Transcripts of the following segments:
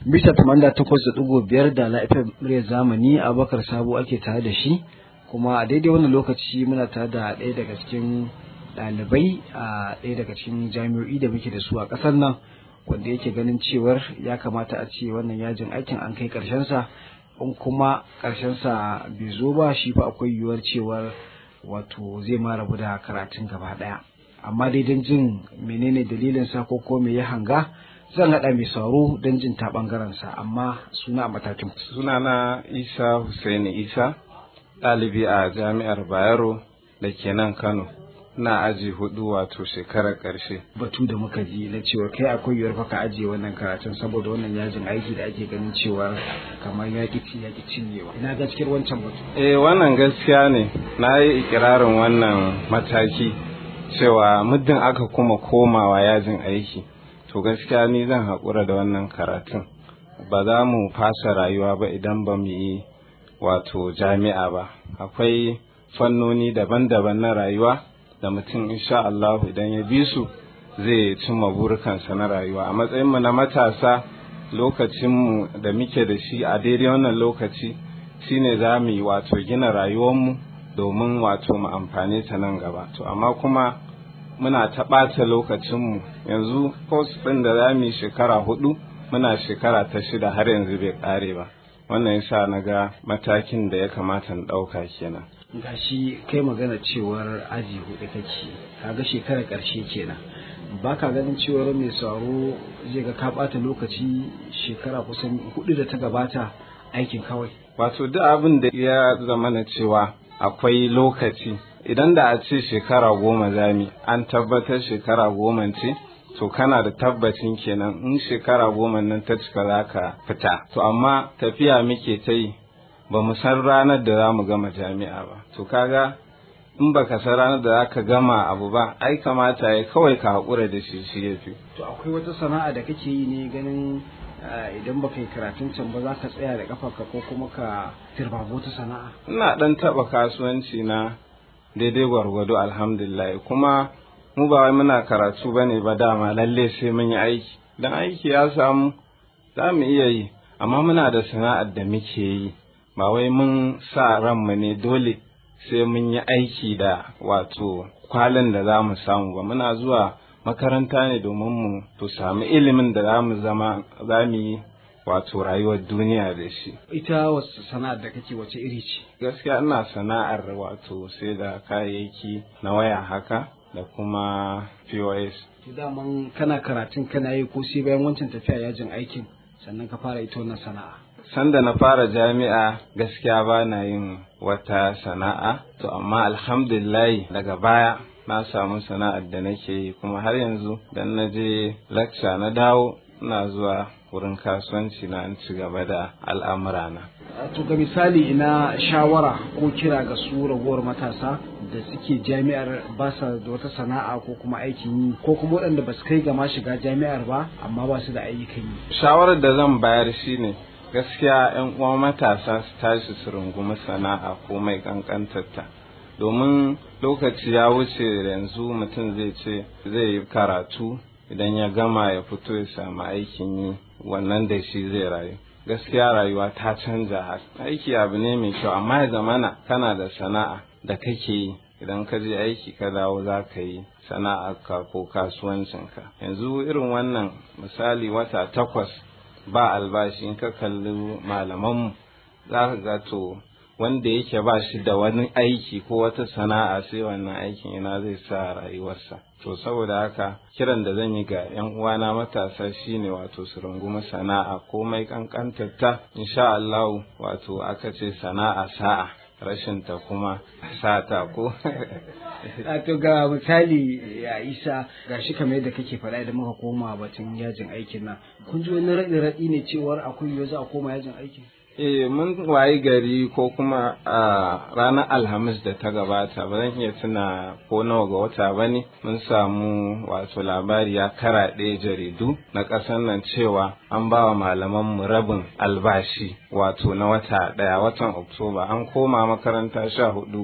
Bisa tamanda takwas da ɗigo biyar da lafiyar muryar zamani Abubakar Sabo ake tare da shi kuma a daidai wannan lokaci muna tare da ɗaya daga cikin ɗalibai a ɗaya daga cikin jami'o'i da muke da su a ƙasar nan wanda yake ganin cewar ya kamata a ce wannan yajin aikin an kai sa in kuma sa bai zo ba shi fa akwai yiwuwar cewar wato zai ma rabu da karatun gaba ɗaya amma dai don jin menene dalilin sa ko ko me ya hanga zan haɗa mai sauro don jin ta ɓangarensa amma suna a matakin. Suna na Isa Hussaini Isa, ɗalibi a jami'ar Bayero da ke nan Kano. Na aji hudu wato shekarar ƙarshe. Batu da muka ji na cewa kai akwai yiwuwar ka ajiye wannan karatun saboda wannan yajin aiki da ake ganin cewa kamar yaƙi ci yaƙi cinyewa. Ina gaskiyar wancan batu. Eh wannan gaskiya ne. Na yi ikirarin wannan mataki cewa muddin aka kuma komawa yajin aiki. to gaskiya ni zan haƙura da wannan karatun ba za mu fasa rayuwa ba idan ba mu yi wato jami'a ba akwai fannoni daban-daban na rayuwa da mutum insha Allah idan ya bi su zai cimma burukansa na rayuwa a matsayinmu na matasa lokacinmu da muke da shi a daidai wannan lokaci shine za mu yi wato gina rayuwarmu domin wato mu amfane ta nan gaba to amma kuma muna ta ɓata lokacinmu yanzu post ɗin da za mu yi shekara hudu muna shekara ta shida har yanzu bai ƙare ba wannan yasa na ga matakin da ya kamata na ɗauka kenan gashi kai magana cewar aji hudu kake kaga shekarar ƙarshe kenan ba ka ganin cewar mai sauro zai ga ka ɓata lokaci shekara kusan hudu da ta gabata aikin kawai wato duk abin da ya zama na cewa akwai lokaci idan da a ce shekara goma zami an tabbatar shekara goma ce to kana da tabbacin kenan in shekara goma nan ta cika za ka fita to amma tafiya muke ta yi ba mu san ranar da za mu gama jami'a ba to kaga in baka san ranar da za ka gama abu ba ai kamata ya kawai ka haƙura da shi shi ya fi to akwai wata sana'a da kake yi ne ganin idan baka yi karatun can ba za ka tsaya da kafarka ko kuma ka tirbabo ta sana'a ina dan taɓa kasuwanci na daidai gwargwado alhamdulillah kuma mu ba wai muna karatu ba ne ba dama lalle sai mun yi aiki dan aiki ya samu za mu iya yi amma muna da sana'ar da muke yi ba wai mun sa ranmu ne dole sai mun yi aiki da wato kwalin da za mu samu ba muna zuwa makaranta ne domin mu to samu ilimin da za mu zama za mu yi wato rayuwar duniya da shi. Ita wasu sana'ar da kake wace iri ce? Gaskiya ina sana'ar wato sai da kayayyaki na waya haka da kuma POS. Daman kana karatun kana yi ko sai bayan wancan tafiya yajin aikin sannan ka fara ita wannan sana'a. Sanda na fara jami'a gaskiya ba na yin wata sana'a to amma alhamdulillah daga baya na samu sana'ar da nake yi kuma har yanzu dan na je lecture na dawo ina zuwa wurin kasuwanci na an ci gaba da al'amurana. To ga misali ina shawara ko kira ga su ragowar matasa da suke jami'ar ba sa da wata sana'a ko kuma aikin yi ko kuma waɗanda ba su kai ga ma shiga jami'ar ba amma ba su da ayyukan yi. Shawarar da zan bayar shine gaskiya 'yan uwa matasa su tashi su rungumi sana'a ko mai kankantarta. domin lokaci ya wuce yanzu mutum zai ce zai yi karatu idan ya gama ya fito ya samu aikin yi wannan da shi zai rayu gaskiya rayuwa ta canja aiki abu ne mai kyau amma ya zamana kana da sana'a da kake yi idan ka je aiki ka dawo za ka yi sana'arka ko kasuwancinka yanzu irin wannan misali wata takwas ba albashi in ka kalli malamanmu za ka ga to wanda yake ba shi da wani aiki ko wata sana'a sai wannan aikin ina zai sa rayuwarsa to saboda haka kiran da zan yi ga yan uwana matasa shine wato su rungumi sana'a komai kankantarta insha Allah wato aka ce sana'a sa'a rashin ta kuma sata ko to ga misali ya isa ga shi kamar yadda kake faɗa idan muka koma batun yajin aikin nan kun ji wani raɗi raɗi ne cewar akwai yiwuwa za a koma yajin aikin Eh mun wayi gari ko kuma a ranar Alhamis da ta gabata ba zan iya tuna ko nawa ga wata ba ne mun samu wato labari ya karaɗe jaridu na ƙasar nan cewa an ba wa malamanmu rabin albashi wato na wata ɗaya watan Oktoba an koma makaranta sha hudu ga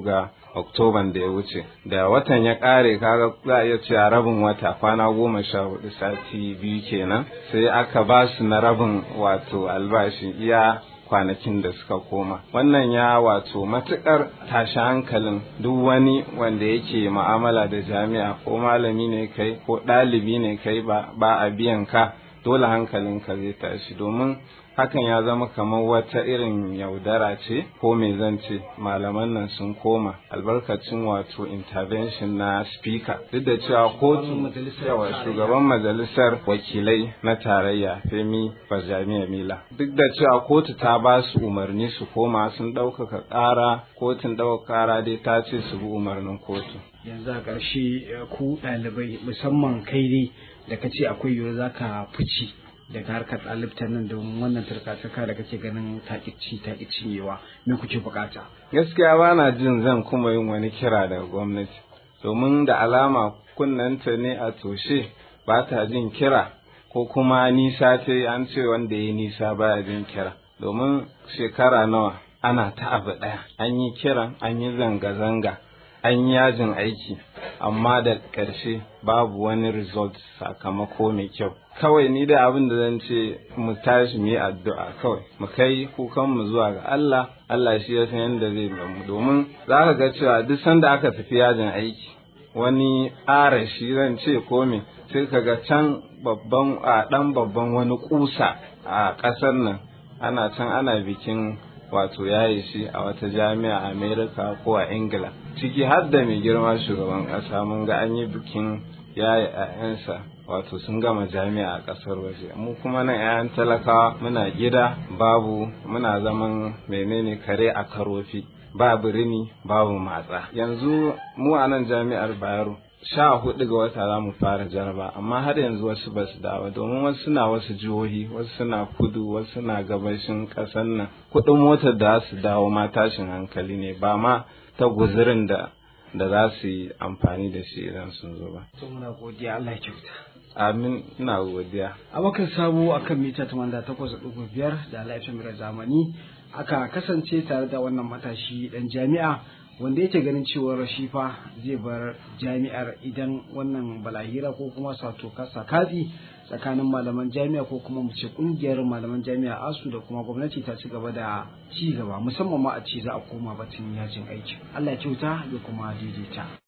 oktoban da ya wuce da watan ya kare kaga za a iya cewa rabin wata kwana goma sha hudu sati biyu kenan sai aka ba su na rabin wato albashi iya kwanakin da suka koma wannan ya wato matukar tashi hankalin duk wani wanda yake ma'amala da jami'a ko malami ne kai ko ɗalibi ne kai ba a biyan ka dole hankalinka zai tashi domin hakan ya zama kamar wata irin yaudara ce ko me zan ce malaman nan sun koma albarkacin wato intervention na speaker duk da cewa kotu yawa shugaban majalisar wakilai na tarayya femi bajamiya mila duk da cewa kotu ta ba su umarni su koma sun ɗaukaka ƙara kotun ɗaukaka ƙara dai ta ce su bi umarnin kotu yanzu a ƙarshe ku ɗalibai musamman kai dai da ka ce akwai yiwuwar za ka fice daga harkar ɗalibta nan domin wannan turka-turka da kake ganin taƙici taƙi cinyewa me kuke bukata gaskiya ba na jin zan kuma yin wani kira daga gwamnati domin da alama kunnanta ne a toshe ba ta jin kira ko kuma nisa ce an ce wanda ya nisa baya jin kira domin shekara nawa ana ta abu ɗaya an yi kiran an yi zanga-zanga an yi yajin aiki amma da ƙarshe babu wani result sakamako mai kyau kawai ni da abin da zan ce mu tashi mu yi addu'a kawai mu kai kukan mu zuwa ga Allah Allah shi ya san yadda zai mu domin za ka ga cewa duk sanda aka tafi yajin aiki wani ƙara shi zan ce ko me sai ka ga can babban a ɗan babban wani kusa a ƙasar nan ana can ana bikin wato yaye shi a wata jami'a a Amerika ko a Ingila ciki har da mai girma shugaban ƙasa mun ga an yi bikin yaye ‘ya'yansa wato sun gama jami'a a ƙasar waje mu kuma nan ‘ya'yan talakawa muna gida babu muna zaman menene kare a karofi babu rini babu matsa yanzu mu a nan jami'ar bayero sha hudu ga wata za mu fara jaraba amma har yanzu wasu ba su dawo domin wasu suna wasu jihohi wasu suna kudu wasu suna gabashin ƙasar nan kuɗin motar da su dawo ma tashin hankali ne ba ma ta guzurin da da za su yi amfani da shi idan sun zo ba. to muna godiya Allah ya kyauta Amin ina godiya. abokan sabo akan mita 88.5 da laifin zamani aka kasance tare da wannan matashi dan jami'a wanda yake ganin cewar shi fa zai bar jami'ar idan wannan balahira ko kuma sato kasa katsi tsakanin malaman jami'a ko kuma mu ce kungiyar malaman jami'a asu da kuma gwamnati ta ci gaba da ci gaba musamman ma a ce za a koma batun yajin aiki Allah ya kyauta ya kuma daidaita